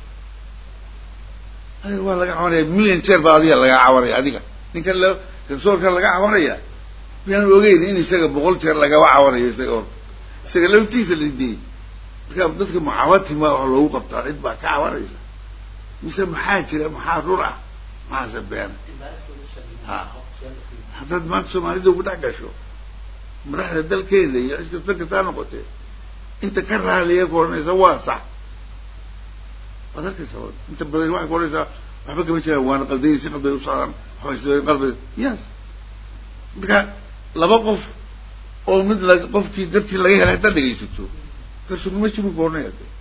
waa laga cabanaya million jeer baa adiga laga cabanaya adiga ninkan l garsoorkan laga cabanaya miyaan ogeyn in isaga boqol jeer lagaba cabanayo isaga horta isaga laftiisa lidiyey marka dadka mucaawatima wax loogu qabtaa cid baa ka cabanaysa mise maxaa jira maxaa rur ah maxaase beena ha haddaad maanta soomaalida ugu dhex gasho madaxda dalkeeda iyo cid kasta kastaa noqotee inta ka raaliya ku odhanaysa waa sax waad arkaysa inta badan waxay ku odhanaysaa waxba kama jiraan waana qaldayi si qalbay u socdaan waxbay qalbay yes marka laba qof oo mid la qofkii dartii laga helay haddaad dhegaysato garsoornimo jibu ku odhanaya de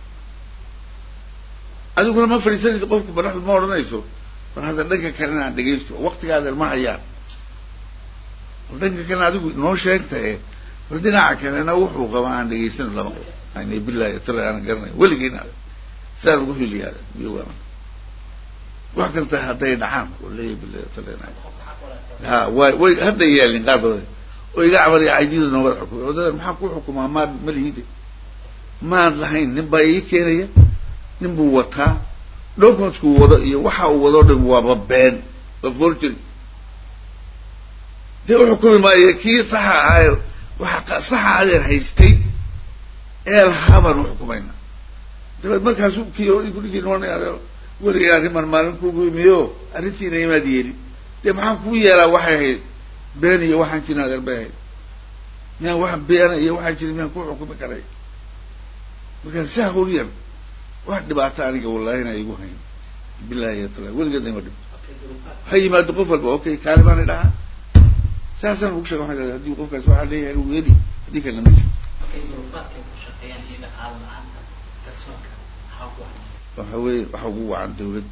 adiguna ma fadhiisanayso qofku madaxdu ma odhanayso mar hadda dhanka kalena aan dhegaysto waktigaada ma hayaan dhanka kalena adigu noo sheegtae bal dhinaca kalena wuxuu qabaa aan dhegaysano lama qabo yani billahi tala aanan garanayn weligiina saa lagu hiliyaada miyo waa wax kasta hadday dhacaan leeyahy billahi tala ha way way hadda yeelin qaar badan oo iga cabanaya caydida noogada xukumay wadada maxaa ku xukumaa maad ma lihide maad lahayn nin baa ii keenaya nin buu wataa documentsku wado iyo waxa uu wadoo dhan waaba been waa forgery dee u xukumi maayo kii saxa ahaayo waxa saxa adeer haystay ee lahaa baan u xukumayna dabeed markaasu kii gurigii noonay adeer weligay arriman maalin kugu imiyo arrintiina imaad yeelin dee maxaan kuu yeelaa waxay ahayd been iyo waxaan jirin adeer bay ahayd miyaan waxaan beena iyo waxaan jirin miyaan ku xukumi karay markaa saa huryan wax dhibaato aniga wallahina igu hayn bilahi yatala weligeedna ima dhib ha yimaado qof walba okay kaali baana dhahaa saasaan ugu sheega waxaan hadii qofkaas waxaa leeyahay inuu yeeli haddii kalena ma jiro waxa weeye waxa ugu wacan dawladda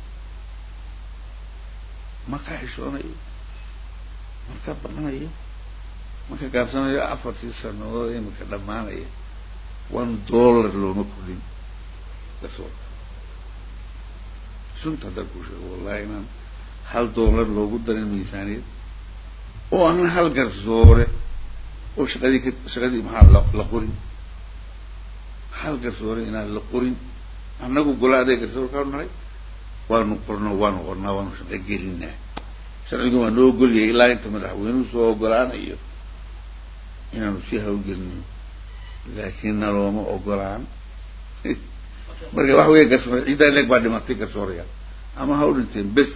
ma ka xishoonayo ma ka baqanayo ma ka gaabsanayo afartii sanadood imika dhammaanaya one dollar looma kordhin garsoorka sunta haddaan kuu sheego wallahi inaan hal dollar loogu darin miisaaniyad oo aan hal garsoore oo shaqadii ka shaqadii maxaa la la qorin hal garsoore inaan la qorin annagu gola aday garsoor kaanu nahay waanu qorno waanu qornaa waanu shaqo gelinaa sharcigu waa noo ogolyahay ilaa inta madaxweynuhu soo ogolaanayo inaanu si hawlgelino laakiin nalooma ogolaan marka waxa weya garsoore ciiddaa leeg baa dhimatay garsooraya ama ha u dhinteen bes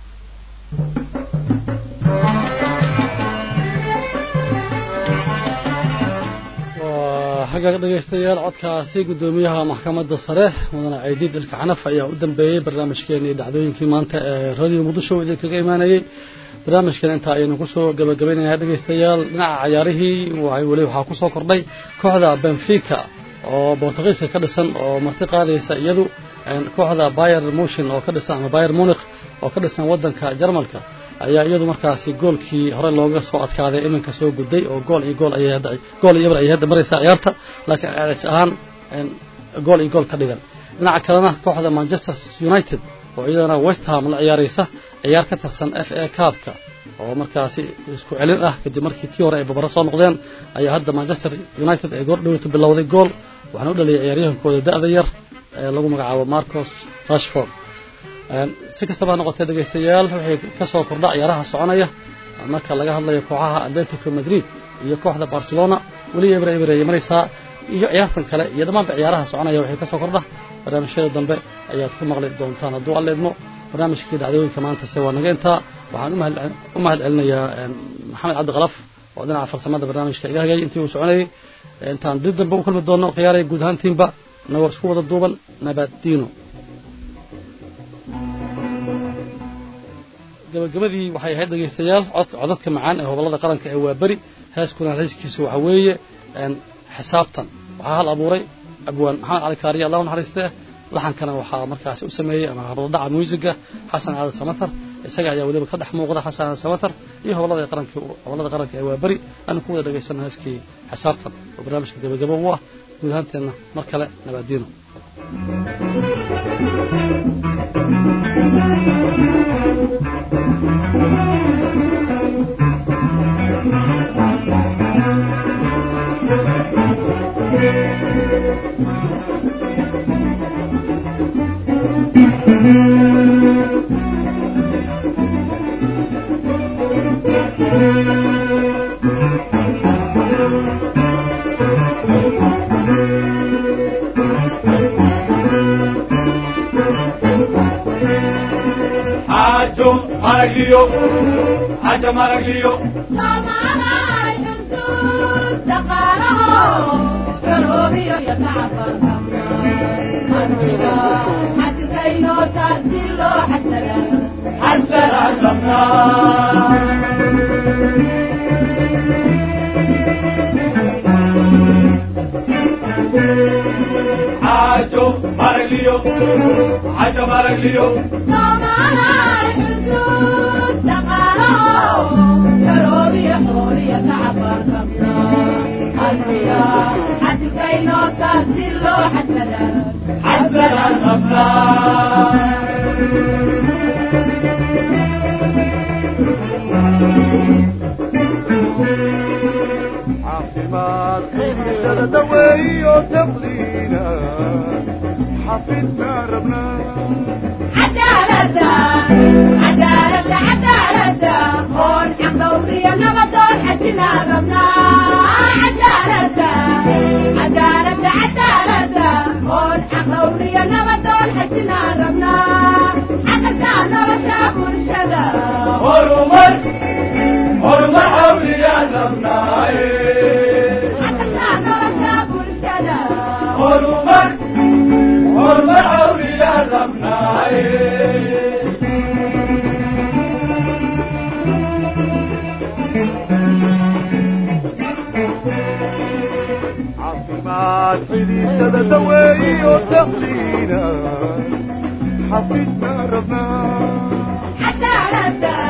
xagga dhegaystayaal codkaasi guddoomiyaha maxkamadda sare mudane caydiid ilka xanaf ayaa u dambeeyey barnaamijkeenii dhacdooyinkii maanta ee radio muqdisho idinkaga imaanayey barnaamijkan intaa ayaynu kusoo gabagabaynayaa dhegaystayaal dhinaca cayaarihii weli waxaa kusoo kordhay kooxda benfica oo bortugiiska ka dhisan oo marti qaadaysa iyadu kooxda bayer motion oo ka dhisan ama bayer munich oo ka dhisan waddanka jarmalka ayaa iyadu markaasi goolkii hore looga soo adkaaday iminka soo gudday oo gool iyo gool ayay hadda gool iyo bar ayay hadda maraysaa ciyaarta laakiin ceelis ahaan gool iyo gool ka dhigan dhinaca kalena kooxda manchester united oo iyadana west ham la ciyaaraysa ciyaar ka tirsan f a cupka oo markaasi isku celin ah kadib markii tii hore ay babaro soo noqdeen ayaa hadda manchester united ay goor dhoweytu bilowday gool waxaana u dhaliyay ciyaaryahankooda da-da yar ee lagu magacaabo marcos rashford si kastaba ha noqotee dhegaystayaal waxay ka soo kordha ciyaaraha soconaya marka laga hadlayo kooxaha atletico madrid iyo kooxda barcelona weli ebre ebre ayay maraysaa iyo ciyaartan kale iyo dhammaanba ciyaaraha soconaya waxay ka soo kordha barnaamijyada dambe ayaad ku maqli doontaan hadduu alla idmo barnaamijkii dhacdooyinka maantase waa naga intaa waxaan u mahad celinayaa maxamed cabdi kalaf oo dhinaca farsamada barnaamijka iga hagayay intii uu soconayay intaan dib dambe u kulmi doonno khiyaaraya guud ahaantiinba inagoo isku wada duuban nabaddiino gabagabadii waxay ahayd dhegaystayaal codadka macaan ee hobolada qaranka ee waa beri heeskuna heeskiisu waxa weeye xisaabtan waxaa hal abuuray abwaan maxamed cali kaariye allah u naxariistee laxankana waxaa markaasi u sameeyey ama hordhaca muusiga xasan aadan samatar isaga ayaa weliba ka dhex muuqda xasan aadan samatar iyo hobolada qaranka hobolada qaranka ee waa beri aanu ku wada dhagaysano heeskii xisaabtan oo barnaamijka gabagabo u ah guud ahaanteenna mar kale nabaadiino Hajo Maraglio, Hajo Maraglio, حسن الزمان Hajo Maraglio, Hajo Maraglio, حسن الزمان caafimaad xiisada daweeyo dabliina xafidna rabnaa عدالة عدالة horumar horumar hawliyaan rabnaaye horumar horumar hawliyaan rabnaaye caafimaad xidhiidhada daweeyo taqliina xafidna rabnaa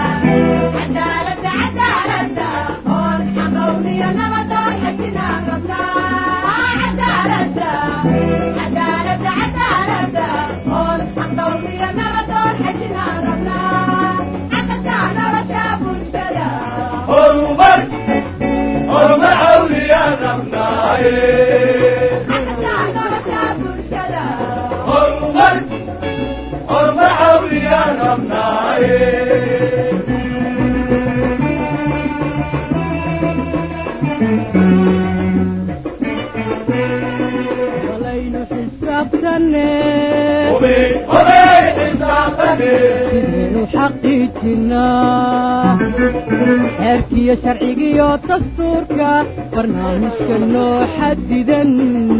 horumar horumar hawliyaan rabnaaye horumar horumar hawliyaan rabnaaye walaynu xisaabtanne hubi hubey xisaabtane sidaynu xaqiijinaa xeerkiyo sharcigiyo dastuurka barnaamijka noo xadidan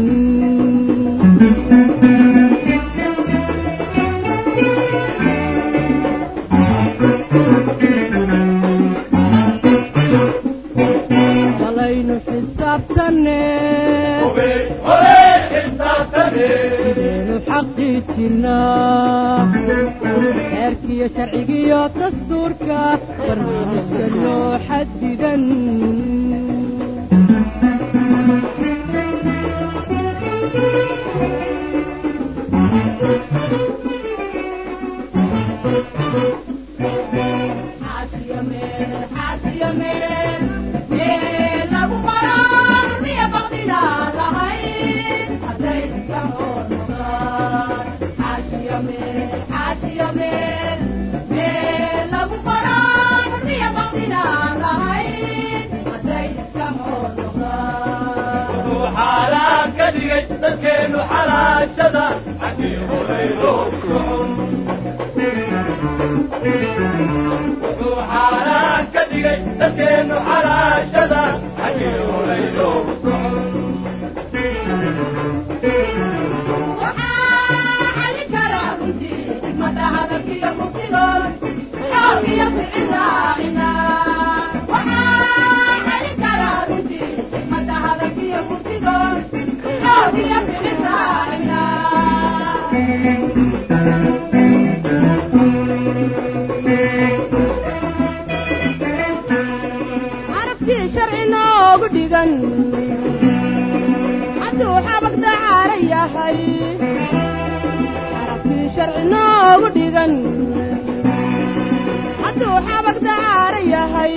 walaynu xisaabtanne hubi hubey xisaabtane sidaynu xaqiijinaa xeerkiyo sharcigiyo dastuurka barnaamijka noo xadidan wuxuu xaaraan ka dhigay dadkeenu xalaashada xaggii horay loo socon wuxuu xaaraan ka dhigay dadkeenu xalaashada xaggii horay loo socon carabtii sharci noogu dhigan hadduu xabag dacaara yahay carabtii sharci noogu dhigan hadduu xabag dacaara yahay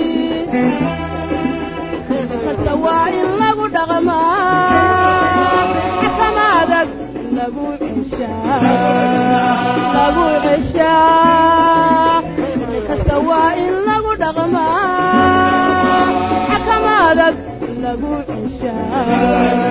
kasta waa in lagu dhaqmaa xakamadag lagu ceshaa lagu ceshaa kasta waa in lagu dhaqmaa xakamadag lagu ceshaa